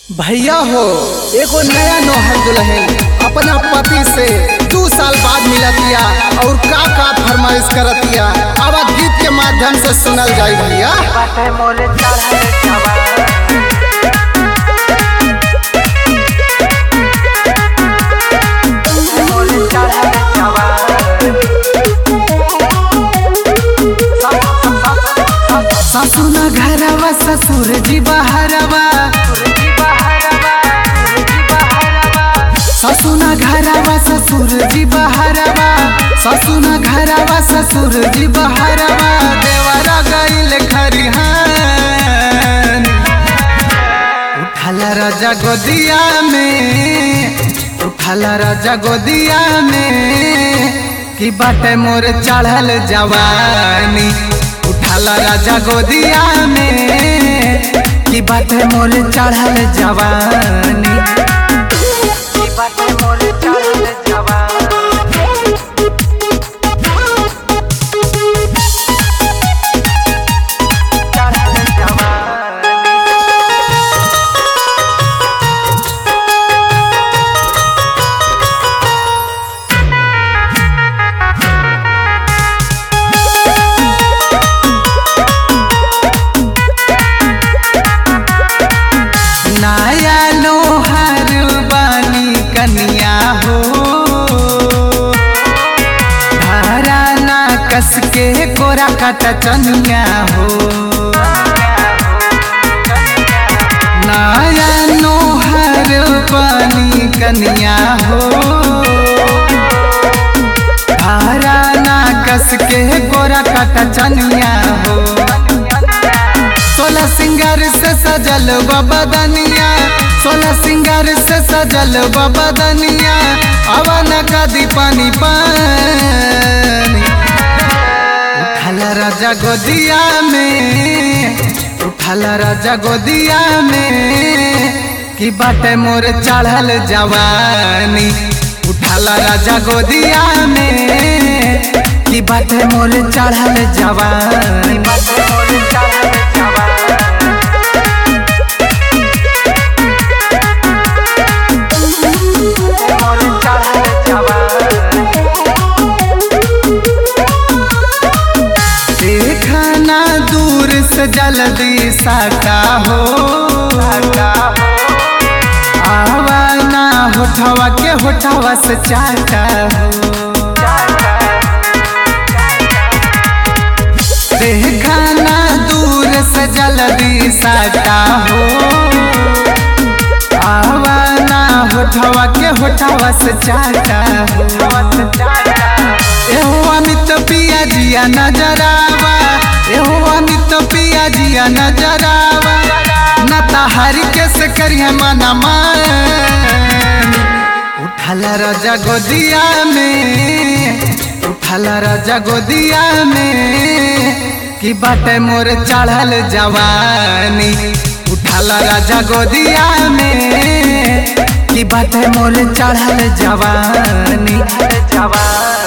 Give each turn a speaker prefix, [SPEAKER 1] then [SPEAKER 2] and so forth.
[SPEAKER 1] भैया हो एगो नया नौहर दुल्हन अपना पति से दू साल बाद मिलतिया और का का फरमाइश करतिया अब गीत के माध्यम से सुनल जाई भैया
[SPEAKER 2] बाटे मोरे चढ़ल जवान मोरे चढ़ल जवान
[SPEAKER 1] ससुर घरवा ससुर जी बहरवा
[SPEAKER 2] सुरजी बहरवा सुरजी बहरवा
[SPEAKER 1] ससुर घरवा ससुर जी बहरवा ससुर घरवा ससुर जी बहरवा देवरा गइल खरिहान उठला राजा गोदिया में उठला राजा गोदिया में कि बाटे मोर चढ़ल जवानी उठला राजा गोदिया में कि बाटे मोर चढ़ल जवानी
[SPEAKER 2] ई बाटे मोरे चढ़ल जवान चढ़ल जवान
[SPEAKER 1] नया लोहार बानी कनिया हो धारा ना कस के कोरा काटा चनिया हो नया लोहार बानी कनिया हो धारा ना कस के कोरा काटा चनिया हो सोलह सिंगार से सजल बदनिया सोलह सिंगार से सजल बदनिया अवन कदी पानी पानी उठल राजा गोदिया में उठल राजा गोदिया में कि बाटे मोर चढ़ल जवानी उठल राजा गोदिया में कि बाटे मोर चढ़ल जवानी
[SPEAKER 2] बाटे मोरे चढ़ल जवान मोरे चढ़ल जवान
[SPEAKER 1] देखना दूर से जल्दी साटा हो आवाना होठवा के होठवा से चाटा हो देखना दूर से जल्दी साटा हो आवाना होठवा के होठवा से चाटा हो एहो अमित पिया जिया नजरावा एहो अमित पिया जिया नजरावा न तहारी कैसे करिए मना मान उठल राजा गोदिया में उठल राजा गोदिया में कि बाटे मोर चढ़ल जवानी उठल राजा गोदिया में कि बाटे मोर चढ़ल जवानी
[SPEAKER 2] जवान